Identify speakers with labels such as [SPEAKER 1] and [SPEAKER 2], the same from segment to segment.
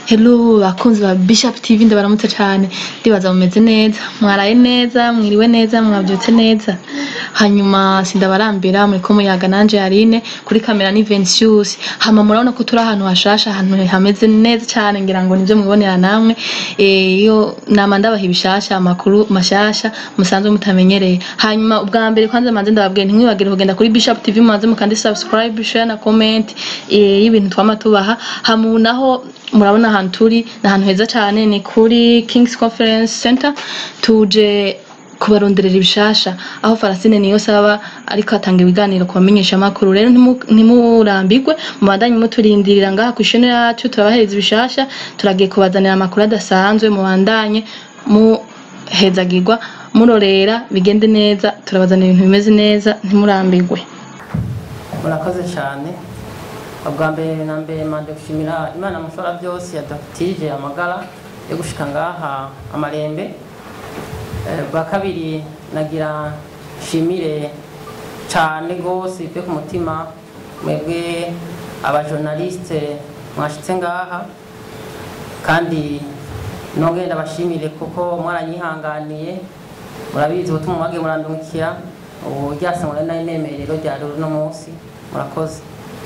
[SPEAKER 1] Hello bakunzi ba Bishop TV ndabaramutse cyane ndibaza mumeze neza mwaraye neza mwiriwe neza mwabyutse neza hanyuma sindabarambira muri ko muyaga nanje Yarine kuri kamera ni Vensius hama murabona ko turi ahantu hashasha ahantu hameze neza cyane ngira ngo nivyo mwibonera namwe eh iyo nama ndabaha ibishasha amakuru mashasha musanzwe mutamenyereye hanyuma ubwa mbere kwanza manze ndababwiye ntimwibagire kugenda kuri Bishop TV mubanze mukandi subscribe share na comment eh y'ibintu twama tubaha hamu naho murabona ahantu turi ni ahantu heza cyane ni kuri King's Conference Center tuje kubaronderera ibishasha aho Farasine niyo saba ariko atanga ibiganiro ku bamenyesha amakuru rero ntimu- ntimurambirwe mubandanye muturindirira ngaha ku ishene yacu turabahereza ibishasha turagiye kubazanira amakuru adasanzwe mubandanye muhezagirwa murorera bigende neza turabazanira ibintu bimeze neza ntimurambirwe
[SPEAKER 2] murakoze cyane ubwa mbere na mbere mande gushimira imana mushobora byose yadatije amagara yo gushika ngaha amarembe Eh, bwa kabiri nagira nshimire cyane rwose bivuye ku mutima mwebwe abajournaliste mwashitse ngaha kandi nongeye ndabashimire kuko mwaranyihanganiye murabizi ubutumwa mwagiye murandungikira ubu ryasangwa nari nari nemeye rero rya rero uno munsi murakoze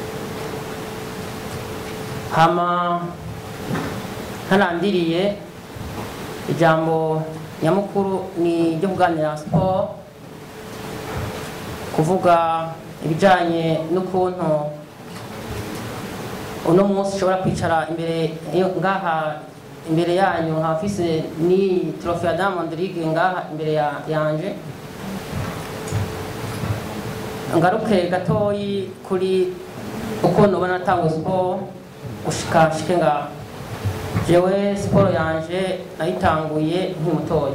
[SPEAKER 2] hama ntarandiriye ijambo nyamukuru ni ryo kuganira siporo kuvuga ibijyanye n'ukuntu uno munsi ushobora kwicara imbere yo- ngaha imbere yanyu nkaba mfise ni trofe ya Diamond League ngaha imbere ya- yanje ngaruke gatoyi kuri ukuntu ubona natanga siporo gushika nshike ngaha jewe siporo yanje nayitanguye nk'imutoya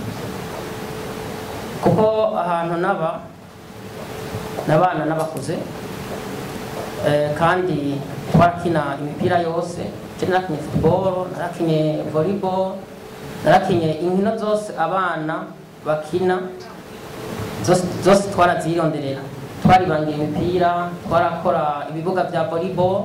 [SPEAKER 2] kuko ahantu naba nabana n'abakuze Eh, kandi twarakina imipira yose je narakinye football narakinye volleyball narakinye inkino zose abana bakina zose zose twarazironderera twaribangira imipira twarakora ibibuga vya volleyball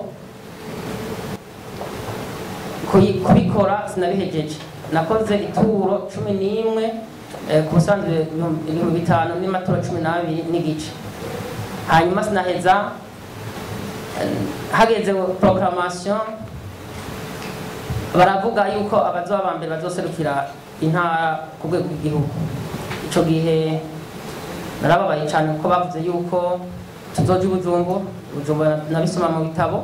[SPEAKER 2] Kuyi- kubikora sinabihejeje nakoze ituro cumi n'imwe eh, ku busanzwe ibihumbi ibihumbi bitanu n'imaturo cumi n'abiri n'igice hanyuma sinaheza eh, hageze proclamation baravuga yuko abazoba ba mbere bazoserukira intara ku rwego rw'igihugu ico gihe narababaye cyane kuko bavuze yuko tuzoja i Bujumbura Bujumbura nabisoma mu bitabo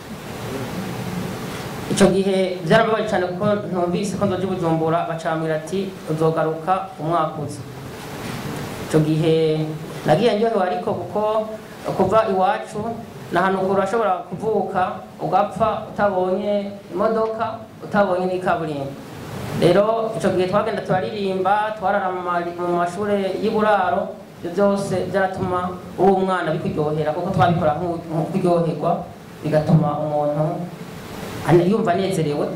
[SPEAKER 2] icyo gihe byarababaye cyane kuko ntumvise ko nzoja i Bujumbura bacambwira ati uzogaruka umwaka uza icyo gihe nagiye ndyohewe ariko kuko kuva iwacu ni ahantu kure urashobora kuvuka ugapfa utabonye imodoka utabonye n'ikaburimbo rero icyo gihe twagenda turaririmba twarara mu mari- mu mashuri y'uburaro ibyo byose byaratuma uri umwana bikuryohera kuko twabikora nk'u- nk'ukuryoherwa bigatuma umuntu ane- yumva anezerewe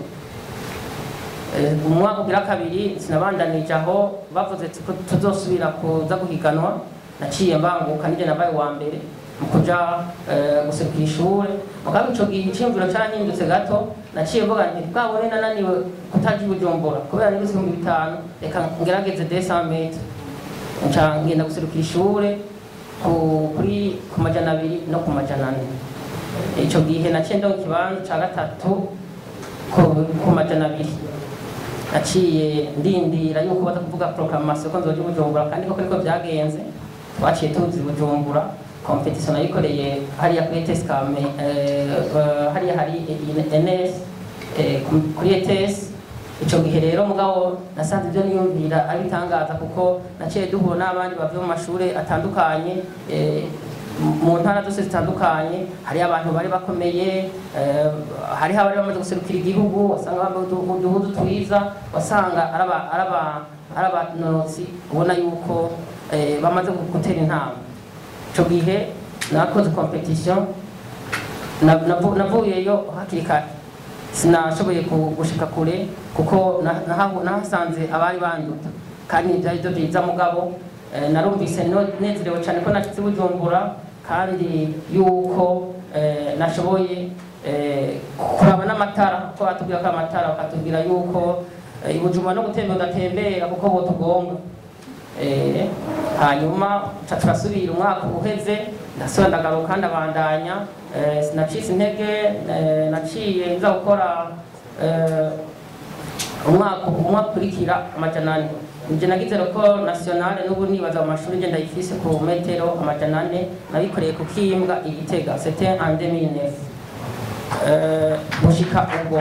[SPEAKER 2] Eh, umwaka ugira kabiri sinabandanije aho bavuze ati ko tuzosubira kuza guhiganwa naciye mbanguka nije nabaye wa mbere mu kuja eh, guserukira ishure mugabo ico gihe iciyumviro carahindutse gato naciye mvuga nti bwabone nananiwe kutaja i bujumbura kubera nibuze ibihumbi bitanu reka ngerageze desa metre nca ngenda guserukira ishure ku- kuri ku majana abiri no ku majana ane ico gihe naciye ndonka ikibanza ca gatatu ku ku majana abiri naciye ndindira yuko baza kuvuga proclamation ko nzoja i bujumbura kandi koko niko byagenze twaciye tuzi i bujumbura competition nayikoreye hariya kuri ETS kame eh, eh, hariya hari NS eh, ku- kuri ETS ico gihe rero mugabo nasanze ibyo niyumvira ari bitangaza kuko naciye duhura n'abandi bavuye mu mashure atandukanye eh, mu ntara zose zitandukanye hariho abantu bari bakomeye eh, hariho abari bamaze guserukira igihugu wasanga bambaye udu- uduhudu twiza wasanga ari aba- ari aba- ari abanonotsi ubona yuko eh, bamaze gutera intambwe ico gihe nakoze competition na- navu- navuyeyo hakiri kare sinashoboye ku- gushika kure kuko na- nahahu- nahasanze abari banduta kandi byari byo byiza mugabo eh, narumvise no- nezerewe cyane ko nashitse i bujumbura kandi yuko eh, nashoboye eh, kuraba n'amatara ko batubwira ko amatara bakatubwira yuko eh, i Bujumbura no gutembera udatembera kuko botugonga Eh, hanyuma ca turasubira umwaka uheze ndasubira ndagaruka ndabandanya eh, sinacitse intege eh, naciye nza gukora eh, umwaka umwaka ukurikira amajana ane nje nagize roko nationale n'ubu nibaza mu mashuri nje ndayifise ku metero amajana ane nabikoreye ku kimbwa igitega c'était en 2009 eh, gushika ubwo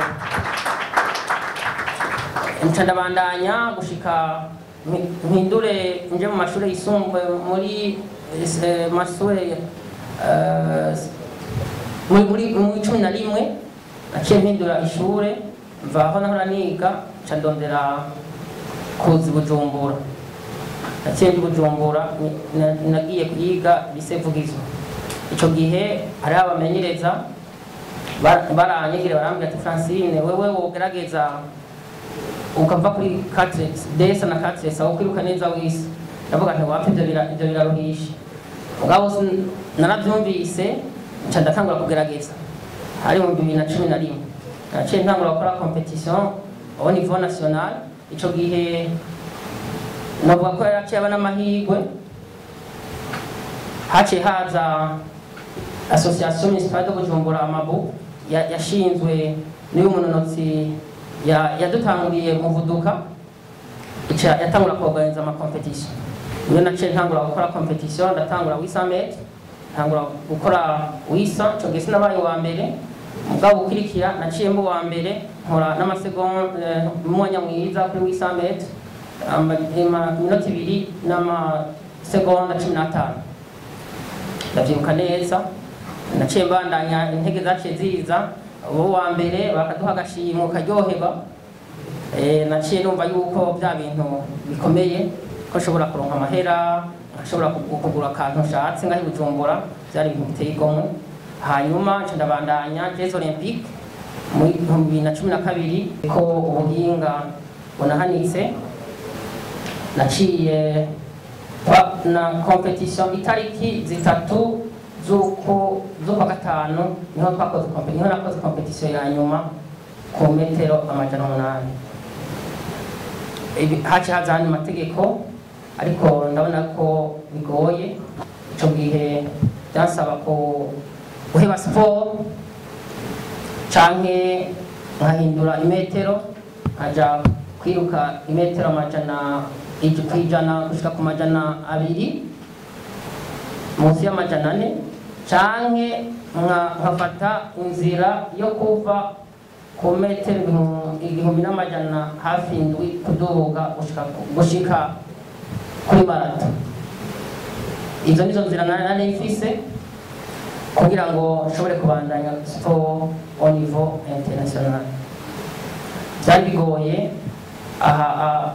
[SPEAKER 2] nca ndabandanya gushika mpi- mpindure nje mu mashuri yisumbuye muri eh, mashuri eh, muri muri muri cumi na rimwe naciye mpindura ishure mva aho nahora niga nca ndondera kuza i bujumbura naciye ndi bujumbura ni- na- nagiye kwiga lise vugizo ico gihe hariho abamenyereza ba- baranyegere barambwira ati francine wewe wogerageza ukava kuri katre desa na katre sawa kwiruka neza wisi ndavuga nti wapfa ivyo bira- ivyo biraruhisha mugabo sin- naravyumvise nca ndatangura kugerageza hari mu bibiri na cumi na rimwe naciye ntangura gukora competition au niveau national ico gihe navuga ko yaraciye aba n'amahirwe haciye haza association municipale de bujumbura amabu ya- yashinzwe n'uyu munonotsi ya- yadutanguriye muvuduka ica yatangura kuorganiza amakompetition niyo naciye ntangura gukora competition ndatangura wisa metre ntangura gukora wisa ico gihe sinabaye uwa mbere mugabo ukurikira naciye mba uwa mbere nkora n'amasegonda umwanya mwiza kuri wisa metre ama- ima- iminota ibiri n'amasegonda cumi n'atanu ndavyibuka neza naciye mbandanya intege zaciye ziza uwo wa mbere bakaduha agashimwe ukaryoherwa Eh, naciye numva yuko bya bintu bikomeye ko nshobora kuronka amahera ashobora kugura akantu nshatse ngaho i bujumbura byari ibintu biteye igomwe hanyuma nca ndabandanya jeux olympique muri ibihumbi bibiri na cumi na kabiri ko ubuhinga bunahanitse naciye Wa- na competition itariki zitatu z'uko z'ukwa gatanu niho twakoze kompe- niho nakoze competition ya nyuma ku metero amajana umunani Ibi- haciye haza andi mategeko ariko ndabona ko bigoye ico gihe byansaba ko guheba siporo canke nkahindura imetero nkaja kwiruka imetero amajana ij- kwijana gushika ku majana abiri munsi y'amajana ane canke nka- nkafata inzira yo kuva ku metero ibihumbi- igihumbi n'amajana hafi indwi kuduga gushika ku- gushika kuri marato izo nizo nzira nari nari mfise kugira ngo nshobore kubandanya siporo au niveau international byari bigoye aha aha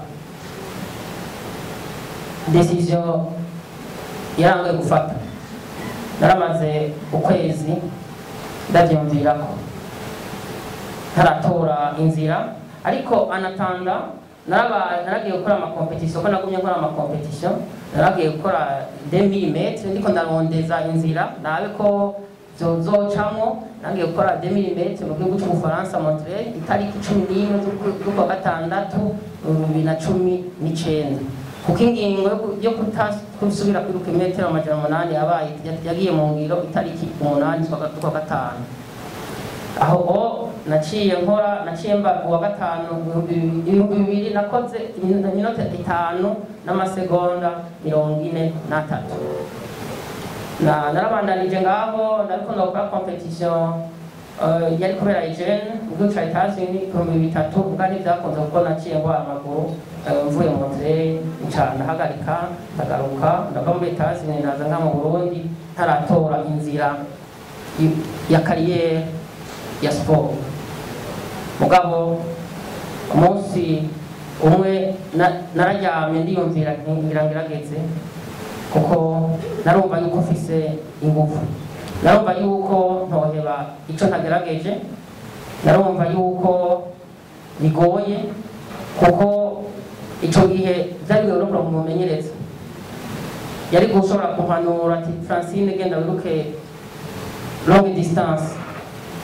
[SPEAKER 2] decision yarangoye gufata naramaze ukwezi ndabyumvirako ntaratora inzira ariko anatanda narabaye naragiye gukora amakompetisiyo ko nagumye nkora amakompetisiyo naragiye gukora demilimetre ndiko ndarondeza inzira nabe ko zozocamwo nagiye gukora demilimetre mu gihugu c'ubufaransa montreal itariki cumi n'imwe z'ukwa- z'ukwa gatandatu bibiri na cumi n'icenda kuko ingingo yo ku- yo kuta- kusubira kwiruka imetero amajana umunani yabaye yagiye mu ngiro itariki umunani z'ukwa z'ukwa gatanu aho o naciye nkora naciye mba uwa gatanu ibihumbi bibiri- ibihumbi bibiri nakoze imin- iminota itanu n'amasegonda mirongo ine n'atatu na narabandanije ngaho nariko ndakora competition eh, yari kubera Eugene mu gihugu ca Etats-Unis ibihumbi bitatu ubwa ntibyakunze kuko naciye ngwara amaguru eh, mvuye mu Montreal nca ndahagarika ndagaruka ndava muri Etats-Unis ndaza nka mu Burundi ntaratora inzira y- ya kariyeri ya siporo mugabo umunsi umwe na- nararyamye ndiyumvira nti ngira ngerageze kuko narumva yuko mfise ingufu narumva yuko ntoheba ico ntagerageje narumva yuko bigoye kuko ico gihe vyari bigoye no kuronka umumenyereza yari gushobora kumpanura ati francine genda wiruke longue distance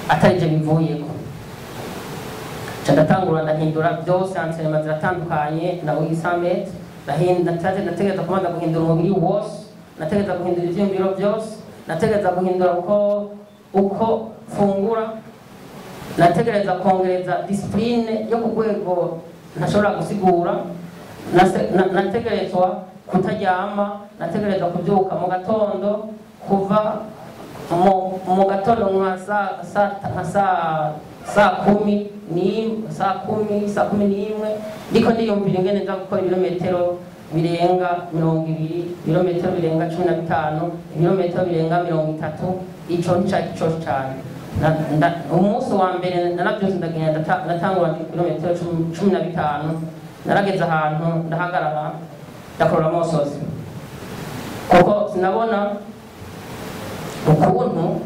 [SPEAKER 2] atari je bivuyeko ca ndatangura ndahindura byose ansenema ziratandukanye na wisamet nategereza kubanza guhindura umubiri wose nategereza guhindura ivyiyumviro byose nategereza guhindura uko uko fungura nategereza kongereza disipurine yo ku rwego ntashobora gusigura Nase- na- nategerezwa kutaryama nategereza kubyuka mu gatondo kuva mu, mu gatondo nka saa saa- nka saa saa kumi n'imwe saa kumi saa kumi n'imwe ndiko ndiyumvira ingene nza gukora ibirometero birenga mirongo ibiri ibirometero birenga cumi na bitanu ibirometero birenga mirongo itatu ico nicari cose cane Na- nda- umunsi wa mbere naravyose ndagenda ndata- ndatangura ibirometero cumi- cumi na bitanu narageze ahantu ndahagarara ndakorora amosozi kuko sinabona ukuntu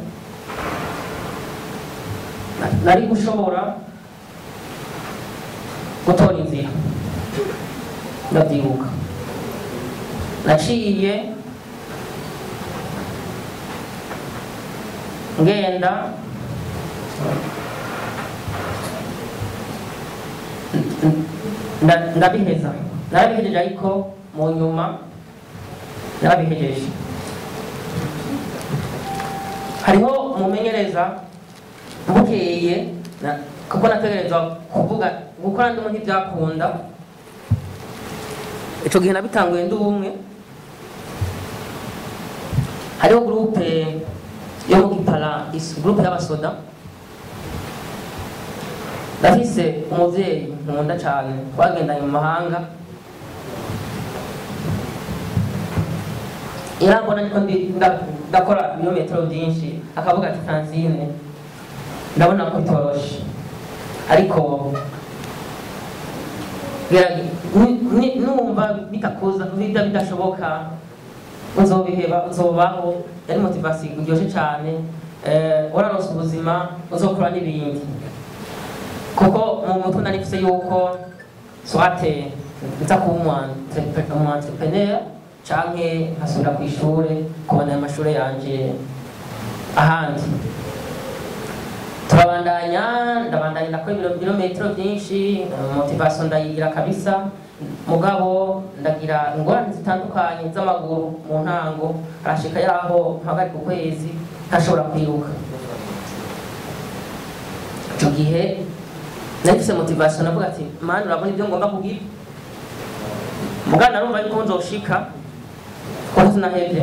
[SPEAKER 2] na- nari gushobora gutora inzira ndabyibuka naciye ngenda nda- ndabiheza narabihejeje ariko mu nyuma narabihejeje hariho umumenyereza bukeye na- kuko nategerezwa kuvuga gukora ndimo ntibyakunda ico gihe nabitanguye ndi umwe hariho gurupe yo mu gipara is- gurupe y'abasoda ndafise umuvyeyi nkunda cane twagendanye mu mahanga irambona niko ndi- nda- ndakora ibirometero byinshi akavuga ati francine ndabona ko bitoroshe ariko gerage- ni- ni- numva bitakuza bida bidashoboka uzobiheba uzobaho yari motivasiyo iryoshe cyane eh, wararonse ubuzima uzokora n'ibindi kuko mu mutwe nari mfise yuko swate nza kuba umu entrepreneur canke nkasubira ku ishure kubona ayo mashure yanje ahandi turabandanya ndabandanya ndakora ibiro- ibirometero byinshi motivation ndayigira kabisa mugabo ndagira ingorane zitandukanye z'amaguru mu ntango arashika yaho mpagarika ukwezi ntashobora kwiruka icyo gihe nahise motivation navuga ati mani urabona ibyo ngomba kugira mugana narumva yuko nzoshika kuko sinahevye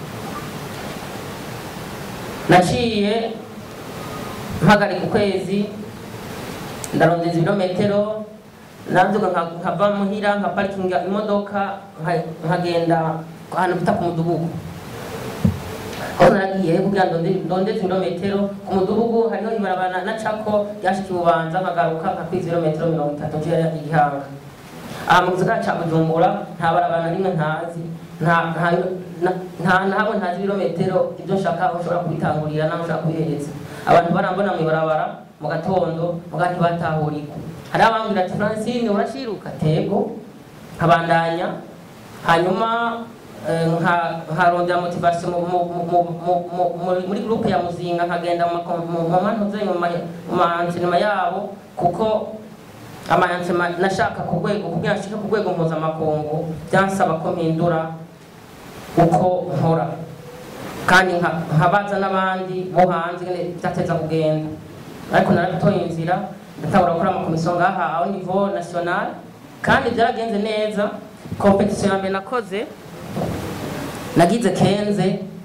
[SPEAKER 2] naciye mpagarika ukwezi ndarondeza ibirometero nabyuka nka- nkava muhira nkaparikinga imodoka nka- nkagenda ahantu bita ku mudugudu aho naragiye kugira ngo ndonde- ndondeze ibirometero ku mudugudu hariho ibarabara nacako ryashika ububanza nkagaruka nkakwiza ibirometero mirongo itatu nje igihanga aha mu gisagara ca bujumbura nta barabara na rimwe ntazi nta nta- na- nta ntabwo ntazi ibirometero ibyo nshaka aho ushobora kubitangurira n'aho ushobora kubihereza abantu barambona mu ibarabara mu gatondo muga ntibatahurika hari abambwira ati francine urashiruka tego nkabandanya hanyuma eh, nka- nkarondera motivation mu- mu- mu- mu- mu- mu- muri- muri groupe ya muzinga nkagenda mu mako- mu mu mantuze mu ma- mu maentraînement yabo kuko amayansema nashaka ku rwego kugira nshike ku rwego mpuzamakungu byansaba ko mpindura uko nkora kandi nka- nkabaza n'abandi bo hanze ingene byateza kugenda ariko narabitoye inzira ndatangura gukora amakomisiyo ngaha au niveau national kandi byaragenze neza kompetisiyo ya mbere nakoze nagize kenze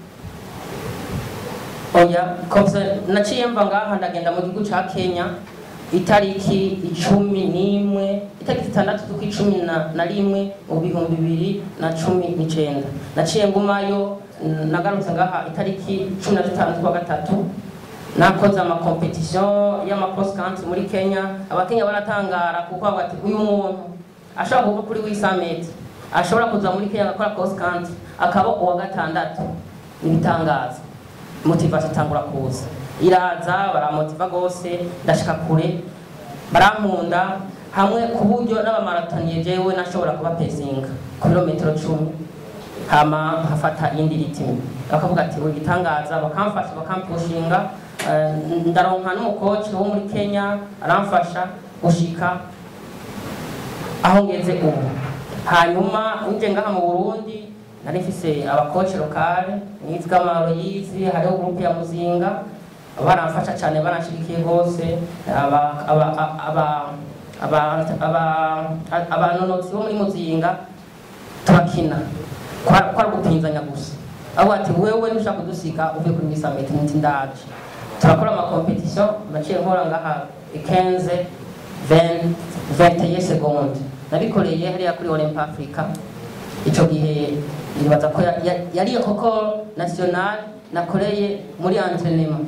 [SPEAKER 2] oya kompetisiyo naciye mva ngaha ndagenda mu gihugu ca kenya itariki icumi n'imwe itariki zitandatu z'ukwicumi na, na rimwe mu bihumbi bibiri na cumi n'icenda naciye ngumayo n- nagarutse ngaha itariki cumi na zitanu z'ukwa gatatu nakoze amakompetisiyo y'amacross country muri kenya abakenya baratangara kuko bavuga ati uyu muntu ashobora kuva kuri wisameti ashobora kuza muri kenya agakora cross country akaba uwa gatandatu ibitangaza motivation itangura kuza iraza baramotiva gose ndashika kure barankunda hamwe ku buryo n'abamaratoniye jewe nashobora kuba pesinga ku birometero cumi hama nkafata iyindi ritimi bakavuga ati uri gitangaza bakamfasha bakampushinga eh, ndaronka n'umukoci wo muri kenya aramfasha gushika aho ngeze ubu hanyuma nje ngaha mu burundi nari mfise abakoci lokale nitwa maroyizi hariho gurupe ya muzinga baramfasha cyane baranshigikiye rwose aba- aba- aba- aba- aba- abanonotsi bo muri muzinga turakina Kwa- kwari gupinzanya gusa aho ati wewe nushaka kudusiga uve kuri misameti nti ndaje turakora amakompetisiyo naciye nkora ngaha 15 20 21 seconde nabikoreye hariya kuri olympe africa ico gihe nibaza ko ya- ya- yari koko national nakoreye muri entraînement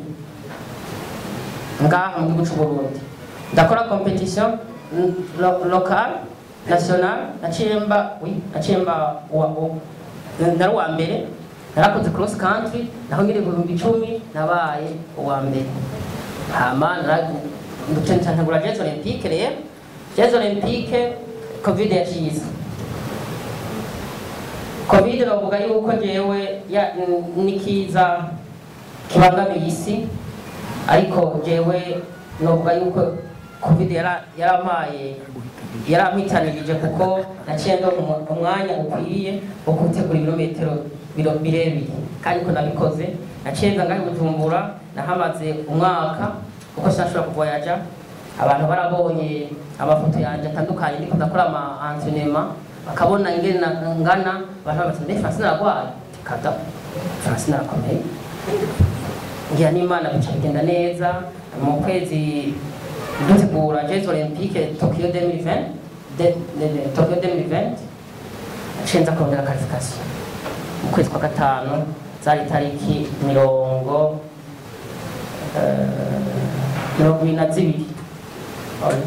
[SPEAKER 2] ngaha mu gihugu c'u Burundi ndakora competition mm, lo- local national naciye mba oui naciye mba wa wa- nari uwa mbere narakoze cross country naho ngiri ibihumbi icumi nabaye uwa mbere hama ntegura jeux olympique rero jeux olympique covid yacize covid novuga yuko jewe ya- n- nikiza kibangamiye isi ariko jewe novuga yuko covid yara- yarampaye yarampitanirije kuko naciye ndo umwanya ukwiye wo gutegura ibirometero biro- birebire kandi ko nabikoze naciye nza ngahe bujumbura nahamaze umwaka kuko sinashobora kuvoyaja abantu barabonye amafoto yanjye atandukanye ndiko ndakora ama entraînement bakabona ingene na- ngana abantu babaza mbe Francine aragwaye kada Francine arakomeye ngira n'imana bica bigenda neza mu kwezi dutegura jeux olympique tokyo 2020 de, de, de, tokyo 2020 naciye nza kurondera qualification mu kwezi kwa gatanu zari itariki mirongo eh, mirongo ibiri na zibiri Oya.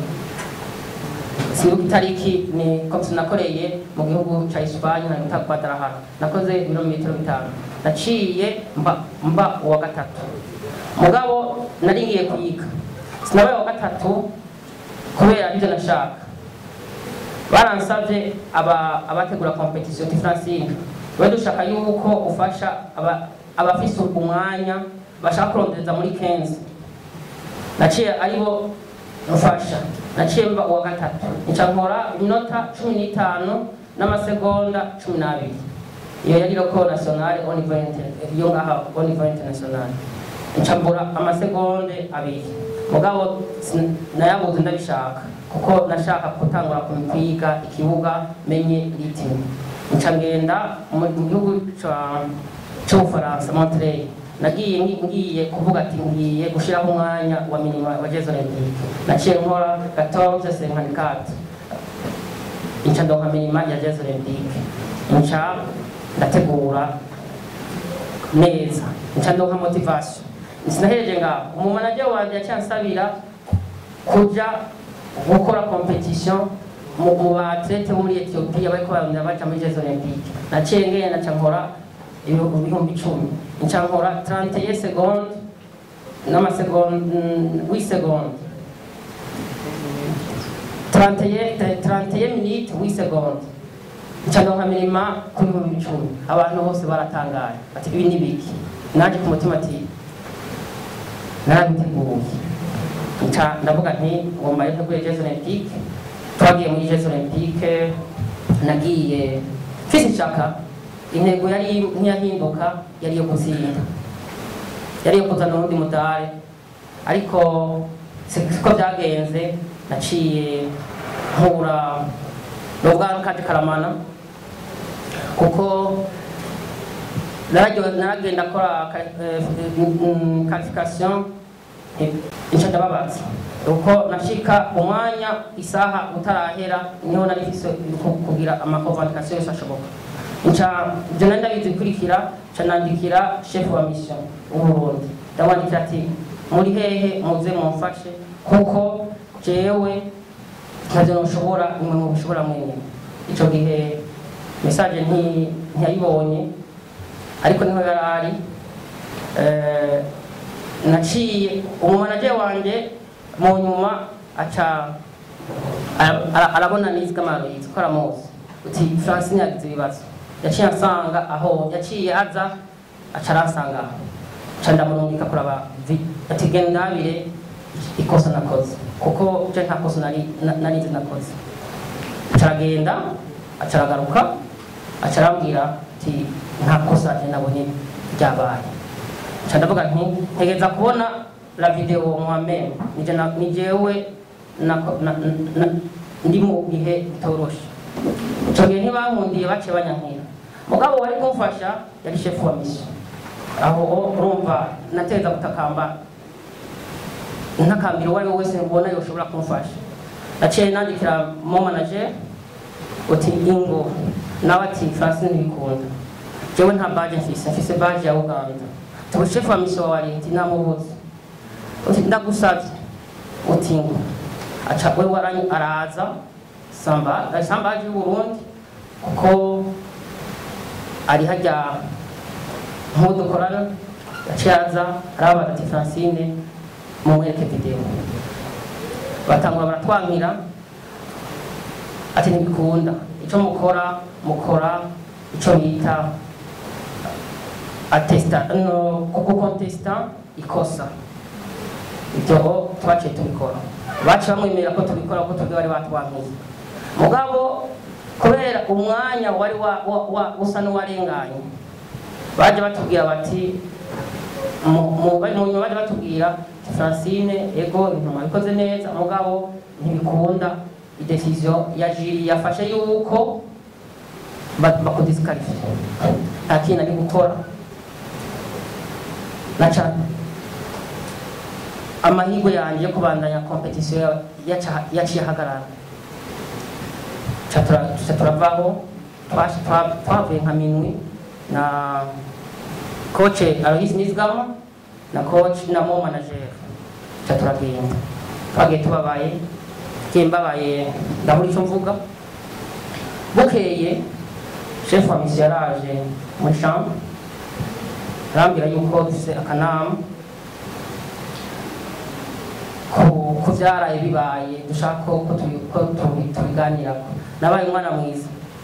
[SPEAKER 2] sibuka itariki ni komisiyo nakoreye mu gihugu cya Espagne na bita Guadalajara nakoze ibirometero bitanu naciye mba mba uwa gatatu mugabo nari ngiye kuyiga sinabaye uwa gatatu kubera ibyo nashaka baransabye aba abategura competition ti Francine we dushaka yuko ufasha aba abafise umwanya bashaka kurondereza muri 15 naciye aribo mfasha naciye mba uwa gatatu nca nkora iminota cumi n'itanu n'amasegonda cumi n'abiri iyo yari roko nationale au niveau inter- yo ngaha au niveau international nca mbura amasegonde abiri mugabo sin- nayabuze ndabishaka kuko nashaka gutangura kwiga ikibuga menye ritime nca ngenda mu mu gihugu ca- c'ubufaransa montreal nagiye ngi- ngiye kuvuga ati ngiye gushiraho umwanya wa minima wa jeux olympique naciye nkora 1454 inca ndonka minima ya jeux olympique inca ndategura neza inca ndonka motivation sinahereje ngaho umumanaje wanje yacansabira kuja gukora competition mu mu batlete bo muri Ethiopia bariko barondera baja muri Jeux Olympique naciye ngenda nca nkora ibihugu ibihumbi icumi nca nkora 31 seconde n'amasegonde 8 seconde 31 31 minutes 8 seconde nca ndonka mirima ku bihumbi icumi abantu bose baratangaye ati ibi ni biki naje ku mutima ati narabiteguye nca ndavuga nti ngomba yo teguye Jeux Olympique twagiye muri Jeux Olympique nagiye mfise ishaka intego yari ntiyahinduka yari yo gutsinda yari yo kuzana uwundi mudari ariko siko byagenze naciye nkura n'ubwanwa kandi karamana kuko nararyo- naragenda akora qualification inca ndababaza uko nashika umwanya isaha utarahera niho nari mfise ku- kugira amakonvantikasiyo yose ashoboka nca ibyo nari ndabizi bikurikira nca nandikira chef wa mission w'uburundi ndamwandikira ati muri hehe muze mumfashe kuko jewe ntavyo noshobora nimwe mubishobora mwenyene ico gihe message nti- ntiyayibonye ariko niho yari ari Eh, naciye umumanaje wanje mu nyuma aca ara- ara- arabona niziga amaroyizi ko aramuzi uti francine yagize ibibazo yaciye ansanga aho yaciye aza aca aransanga aho ca ndamurungika kuraba vi- ati genda ndabire ikosa nakoze kuko je nta kosa nari na- nari nzi nakoze acaragenda acaragaruka acarambwira ati nta kosa je nabonye ryabaye ca ndavuga nti ntegeza kubona la video moi-même nije na- ni jewe nako- na- na- ndi mu bihe bitoroshe ico gihe ntibankundiye baciye banyankira mugabo wari kumfasha yari shefu wa mission aho urumva nateza gutakamba ntakambira uwo ari we wese mbona yoshobora kumfasha naciye nandikira mo manager uti ingo nawe ati francine ntibikunda jewe nta baje mfise mfise baje ya uganda tubu shefu wa mission wa leta namubuze uti ndagusavye uti ngo aca we waranyi araza samba sambaje y'uburundi kuko ari hajya nk'udukorana yaciye aza arabaza ati francine mumwereke video batangura baratwankira ati ntibikunda ico mukora mukora ico bita atesta no kukontesta ikosa ibyo twaciye tubikora baciye bamwemerera ko tubikora kuko tubwe bari batwankiye mugabo kubera umwanya wari wa- wa- wa- usa n'uwarenganye baje batubwira bati mu- mu bari mu nyuma baje batubwira ati, francine ego ibintu mwabikoze neza mugabo ntibikunda idecision ya jiri yafashe yuko ba- bakudisqualifie nta kintu ari gukora naca amahirwe yanjye yo kubandanya competition ya- yaca- yaciye ahagarara Ca tura- ca turavaho twash- twa- twavuye nka minwi na coach Alois Nizigama na coach na mo manager ca turagenda twagiye tubabaye ngiye mbabaye ndabura icyo mvuga bukeye chef wa mission yaraje muri chambre arambwira yuko dufise akanama ku ku byaraye bibaye dushaka ko ko tubi- ko tubi- tubiganirako nabaye umwana mwiza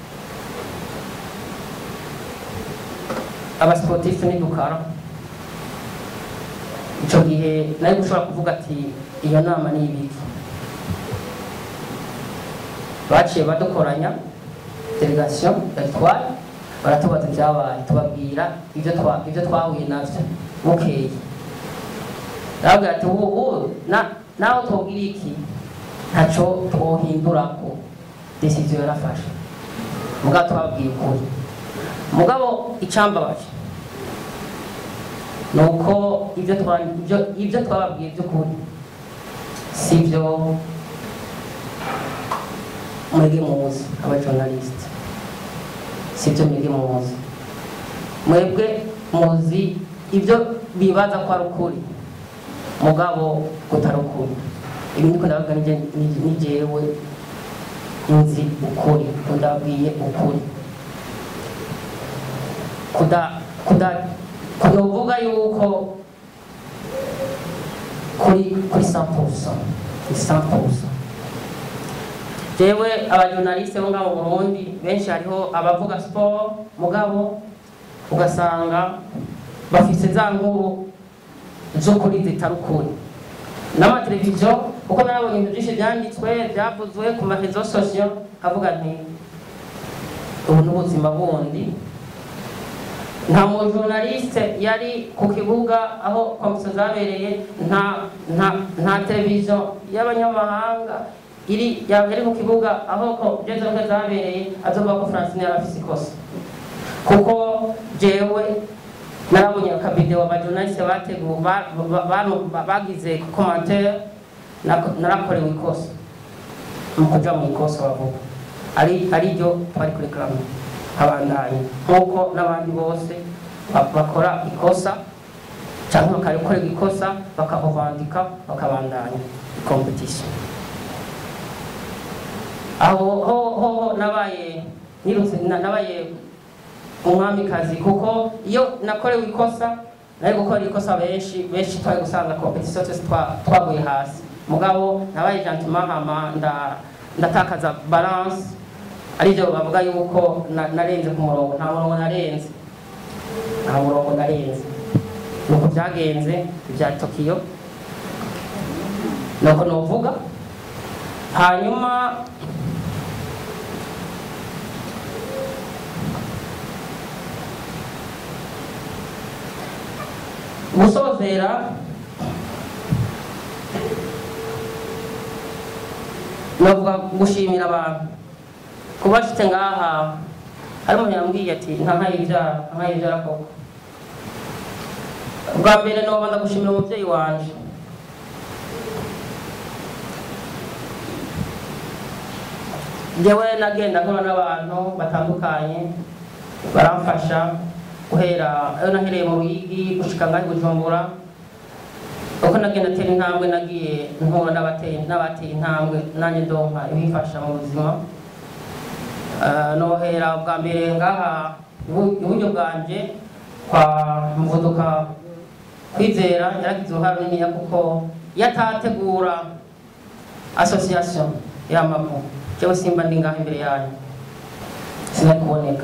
[SPEAKER 2] abasiporutifu nidukara icyo gihe nari gushobora kuvuga ati iyo nama ni ibiki baciye badukoranya delegation yatwaye baratubaza ibyabaye tubabwira ibyo twa- ibyo twahuye navyo bukeye arabwira ati ubu ubu na- nawe tubwira iki ntaco twohindurako decision yarafashe mugabo tubabwiye ukuri mugabo icambabaje ni uko ibyo twa- ibyo- ibyo twababwiye by'ukuri si byo mwebwe muzi abajournaliste si byo mwebwe muzi mwebwe muzi ibyo bibaza ko ari ukuri mugabo kutari ukuri ibi ndiko ndavuga nije nije- ni jewe nzi ukuri ndabwiye ukuri kuda kuda kunovuga yuko kuri kuri 100% kuri 100% jewe abajournaliste bo ngaho mu Burundi benshi hariho abavuga sport mugabo ugasanga bafise za nkuru z'ukuri zitari ukuri n'amateleviziyo kuko narabonye ibintu byinshi byanditswe byavuzwe ku marezo sosiyo kavuga nti ubu ni ubuzima bundi nta mujournaliste yari ku kibuga aho komisiyo zabereye nta nta nta televiziyo y'abanyamahanga iri yari ku kibuga aho ko jezo zabereye azovuga ko francine yari afise ikosa kuko jewe narabonye akavideo abajournaliste bateguwe ba- ba- ba- ba- bagize commentaire nako- narakorewe ikosa mu kuja mu ikosa bavuga ari ari ryo twari kuri karamu abandanye nk'uko n'abandi bose ba- bakora ikosa cyangwa bakarikorera ikosa bakahuvandika bakabandanya competition aho ho ho ho nabaye nirutse na- nabaye umwamikazi kuko iyo nakorewe ikosa nari gukora ikosa benshi benshi twari gusanga competition twese twa- twaguye hasi mugabo nabaye gentleman hama nda- ndatakaza balance aribyo bavuga yuko na- narenze ku murongo nta murongo narenze nta murongo narenze nuko byagenze ibya tokiyo nuko novuga hanyuma gusozera novuga gushimira abantu kuba nshitse ngaha hari umuntu yambwiye ati nta nkayibyara nta nkayibyara koko bwa mbere noba ndagushimira umubyeyi wanje njyewe nagenda nkora n'abantu batandukanye baramfasha guhera ayo nahereye mu ruyigi gushika ngaho i bujumbura uko nagenda atera intambwe nagiye mpura n'abateye n'abateye intambwe nanjye ndonka ibifasha mu buzima Ah, nohera bwa mbere ngaha ibu- iburyo bwanje kwa muvuduka kwizera yaragize uruhare runiniya kuko iyo atategura association y'amavu jewe simba ndi ngaha imbere yanyu sinari kuboneka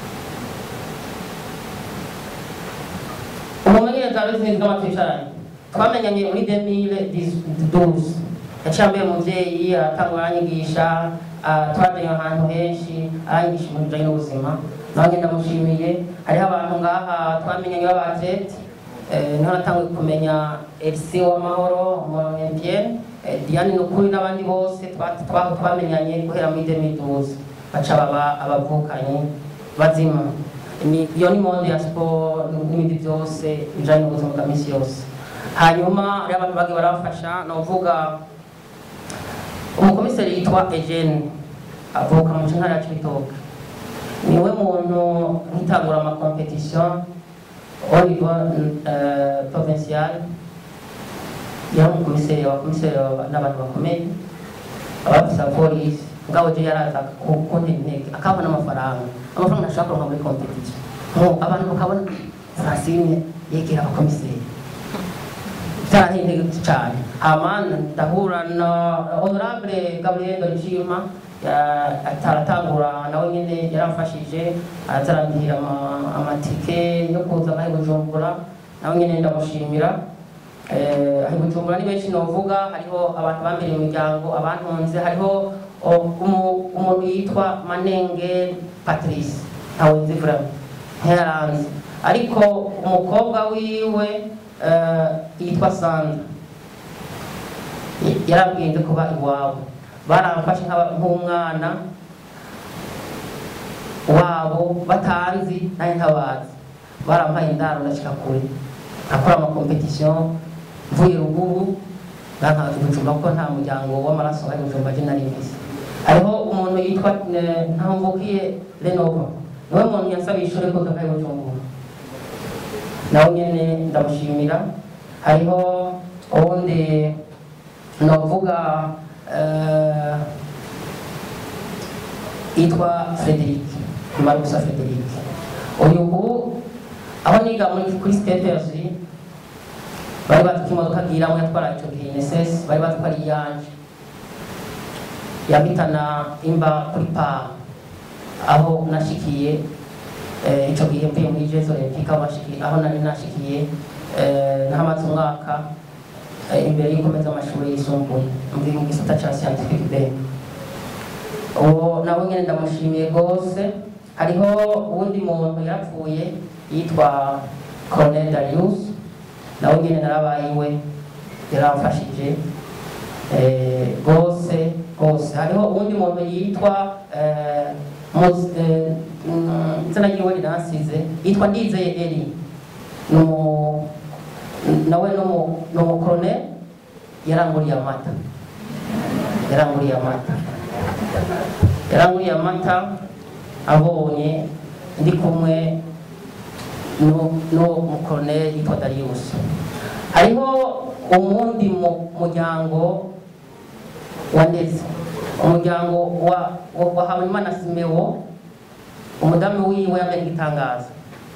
[SPEAKER 2] umumenyereza w'izindi bw'amatu yicaranye twamenyanye muri 2012 yaciye ambere umuvyeyi aratanga aranyigisha ah, twajanye ahantu henshi aranyigisha ibintu bijanye n'ubuzima nanjye ndamushimiye hariho abantu ngaha twamenyanye b'abatete niho natanguye kumenya elisi w'amahoro umunyampiyene diane nukuri n'abandi bose twa- twa- twamenyanye guhera muri 2012 baca baba abavukanyi bazima Ni- iyo ni monde ya siporo n'ibindi byose bijanye n'ubuzima bwa misi yose hanyuma hariho abantu bagiye barafasha novuga umukomiseri yitwa Eugene avuka mu ntara ya Cibitoke niwe muntu nkitangura amakompetisiyo au niveau euh, provincial yari umukomiseri abakomiseri n'abantu bakomeye abafisa polisi ngabo je yaraza kuntera intege akabona amafaranga amafaranga ntashobora kuronka muri competition Nko abantu bakabona Francine yegera abakomiseri byaranteye intege cyane hama ndahura na honorable gabriel ndorishima ataratangura nawe nyine yaramfashije arazarandihira ama- amatike yo kuza ngaho i bujumbura nawe nyine ndamushimira Eh, aho i bujumbura ni benshi novuga hariho abantu bambere mu miryango abantunze hariho o- umu- umuntu yitwa manenge patrice ntawe nzi vraiment ntiyaranze ariko umukobwa wiwe eh, yitwa sandra Y- yarabwiye nze kuba iwabo baramfashe nk'aba- nk'umwana wabo batanzi nanjye ntabazi barampaye indaro ndashika kure akora amakompetisiyo mvuye ruguru nkanka ibijumba kuko nta muryango w'amaraso ari bujumba je nari mfise hariho umuntu yitwa eh, ntamvukiye renova niwe muntu yasabiye ishuri ko kakaye bujumbura nawe nyene ndamushimira hariho uwundi novuga eh, yitwa Frederic Marusa Frederic uyu ubu aho niga muri kuri Stepers bari batwika imodoka bwiramo yatwara icyo gihe INSS bari batwara iyanje yabitana imba kuri pa aho nashikiye eh, ico gihe mvuye muri Jeux Olympiques aho nashikiye aho nari nashikiye eh, nahamaze umwaka eh, imbere y'ukomeza amashuri yisumbuye mvuye mu gisata ca scientific B uwo nawe nyine ndamushimiye rwose hariho uwundi muntu yapfuye yitwa Colonel Darius nawe nyine narabaye iwe yaramfashije eh, rwose rwose hariho uwundi muntu yitwa eh, Mus- eh, mm, izina ryiwe riransize yitwa Ndizeye Eli ni umu- nawe ni umu- ni umukoloneli yaranguriye amata yaranguriye amata yaranguriye amata abonye ndi kumwe n'u- n'uwo mukoloneli yitwa Darius hariho umundi mu- muryango wa ndetse umuryango wa wa wa Habimana Simewo umudamu wiwe yamenye igitangaza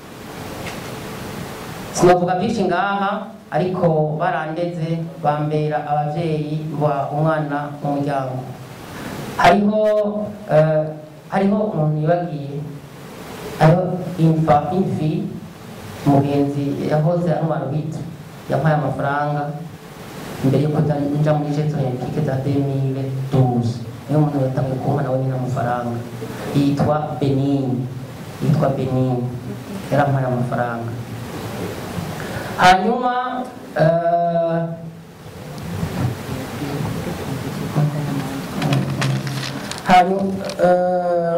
[SPEAKER 2] sinavuga byinshi ngaha ariko barandeze bambera abavyeyi ba umwana mu muryango hariho eh, hariho umuntu yibagiye hariho imfa imfi umugenzi yahoze ari umarubita yampaye amafaranga mbere yuko nja muri jeto olympique za 2012 niyo umuntu yatangiye kumpa nawe nyine amafaranga yitwa benini yitwa benini yarampaye amafaranga hanyuma eh, hanyuma eh,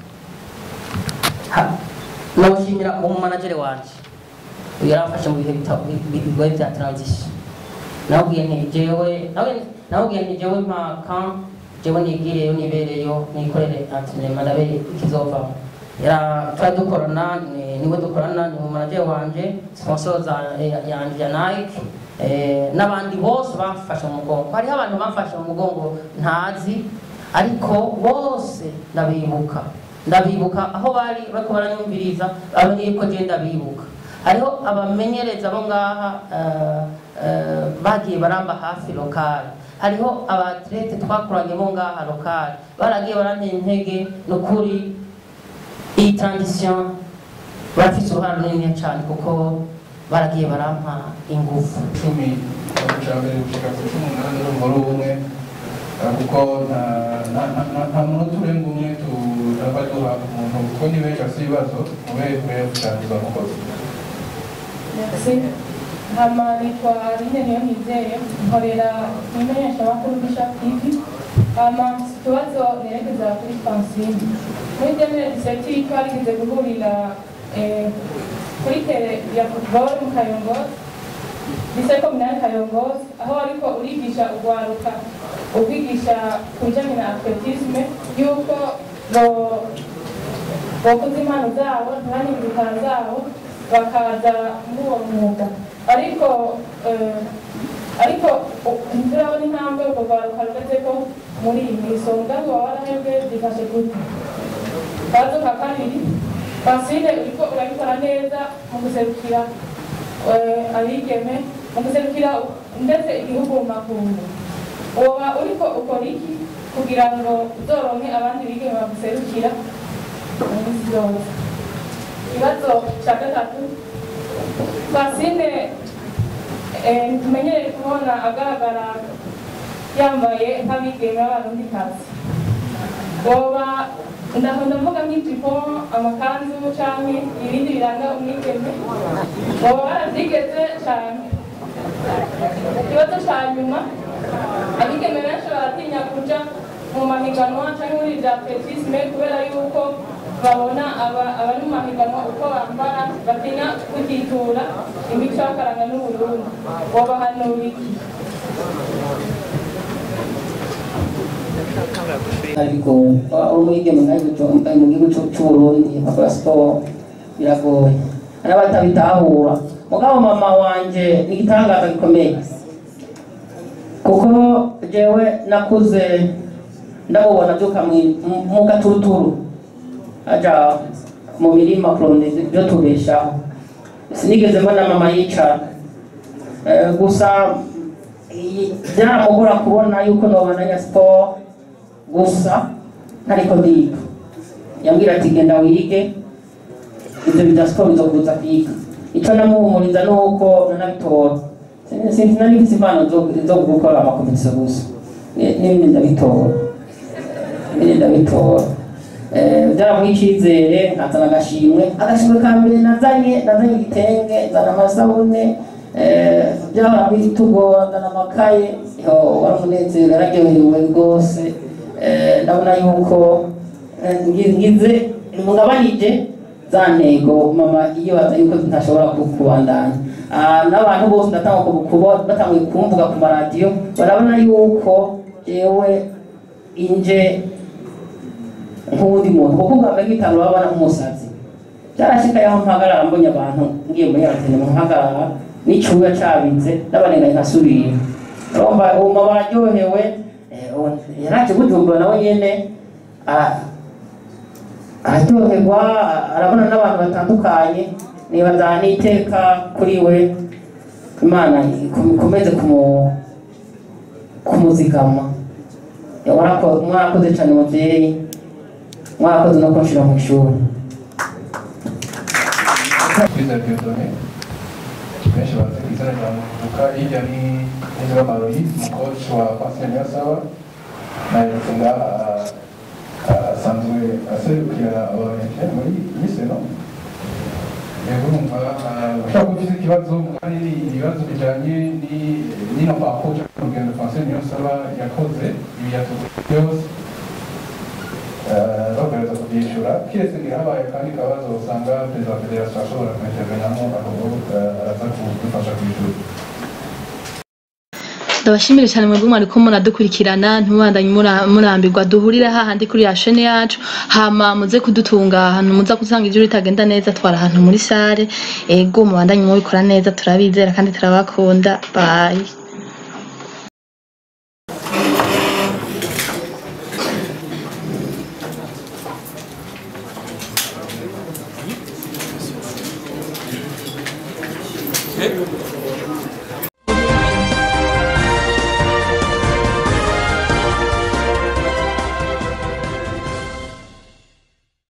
[SPEAKER 2] ha- nawushimira umumanagere wanje uyu yaramfashe mu bihe bita- bi- bi- bigoye bya transition nawubwiye nti jewe nawe nawubwiye nti jewe mpaka jewe nigireyo nibereyo nikorere antrenema ndabe ikizovamo Yara- twari dukorana ni- niwe dukorana ni umumanagere wanje sponsor za ya- yanje ya Nike eh, n'abandi bose bamfashe mu mugongo hariho abantu bamfashe mu mugongo ntazi ariko bose ndabibuka ndabibuka aho bari bariko baranyumviriza abamenye ko je ndabibuka hariho abamenyereza bo ngaha eh, eh, bagiye baramba hafi lokale hariho abatlete twakoranye bo ngaha lokale baragiye barantera intege nukuri iyi transition barafise uruhare runini cyane kuko baragiye barampa ingufu
[SPEAKER 3] icumi guca mbere gushika ku cumi n'umunani n'umubare umwe eh, kuko nta- nta- nta- nta- nta munota urenga umwe turaba duha umuntu kuko ni benshi afite ibibazo mube mube kuganiriza umukozi
[SPEAKER 4] Merci. Hama nitwa Aline niyo nizeye nkorera imenyeshamakuru Bishop TV hama mfise ikibazo nerekeza kuri Francine muri demire diseti twarigeze guhurira eh, kuri tere ya football mu Kayongozi lycée communale Kayongozi aho ariko urigisha urwaruka ubwigisha ku bijanye na atletisme yuko bo- bakuze impano zabo ntibanyimire impano zabo bakaza muri uwo mwuga ariko eh, ariko u- nturabona intambwe urwo rwaruka rugeze ko muri iyi minsi uwo mugambi wawe warahebwe byifashe gute kazo ka kabiri Francine uriko urabikora neza mu guserukira eh, abigeme mu guserukira ndetse igihugu mu makungu woba uriko ukora iki kugira ngo uzoronke abandi bigeme baguserukira mu minsi yose ikibazo cya gatatu Francine eh, tumenyereye kubona agaragara yambaye nk'abigeme b'abarundikazi woba ndaho ndavuga nk'ijipo amakanzu canke ibindi biranga umwigeme woba waravyigeze cane ikibazo ca nyuma abigeme benshi baratinya kuja mu mahiganwa canke muri vya atletisme kubera yuko babona aba- abari mu mahiganwa uko bambara batinya kutitura imico y'akaranga n'uburundi wobahanura iki
[SPEAKER 2] ariko umwigeme nkayo mu gihugu c'u- c'uburundi akora siporo biragoye hari abatabitahura mugabo mama wanje ni igitangaza gikomeye kuko jewe nakuze ndamubona abyuka mu- mu- mu gaturuturu aja mu mirima kurondeza ibyo tubeshaho sinigeze mbona mama yicara Eh, gusa iyi- byaramugora kubona yuko nobandanya siporo gusa ntariko ndiga yambwira ati genda wige ibyo bya siporo bizokuza kwiga icyo namuhumuriza ni uko nanabitora Sin- sinzi nari mfite impano zo- zo gukora amakompetisiyo gusa Ni- n'ibindi ndabitora ibindi ndabitora Eh, byaramuha icyizere nkazana agashimwe agashimwe ka mbere nazanye nazanye igitenge nzana amasabune eh, byahora bitugora nzana amakaye yo wari umunezero yararyohewe rwose Eh, ndabona yuko eh, ngi- ngize mugabanije za ntego mama iyo baza yuko ntashobora ku- kubandanya Ah, n'abantu bose ndatanga kuba batanguye kumvuga ku maradiyo barabona yuko jewe inje nk'uwundi muntu kuko ubwa mbere nk'itanu babona nk'umusazi byarashika yaho mpagarara mbonye abantu ngiye muri aratene mpagarara n'icyuya cabitse n'abanengaye nkasubira urumva ubu bararyohewe eh, ubu yaraje bujumbura nawe nyene ara- araryoherwa arabona n'abantu batandukanye nibaza n'iteka kuri we imana ikom- ikomeze kumu- kumuzigama Ya, warako- mwarakoze cyane mubyeyi mwarakoze no kunshira mu ishuri
[SPEAKER 3] kwizera Dieudonné benshi bazi ku izina rya Muvuka hirya ni Ezra Maroyi umukoci wa Pasiteri Niyonsaba naherutse ngaha ah, asanzwe aserukira abanyagihugu muri miseno yego urumva ah, ushobora kuba ufite ikibazo kandi ni ibibazo bijyanye ni- n'ino pakoje urugendo Pasiteri Niyonsaba yakoze ibi yatuguye byose bagaragaza kubyishyura kiretse ngo habaye akandi kabazo usanga perezida wa federasiyo ashobora kumeteranyamo aho araza kudufasha kwishyura
[SPEAKER 1] ndabashimire cyane mwebwe mwariko muradukurikirana ntibandanye mura- murambirwa duhurire hahandi kuri ya shene yacu hama muze kudutunga ahantu muza gusanga ijuru ritagenda neza twara ahantu muri sare ego mubandanye mubikora neza turabizera kandi turabakunda bye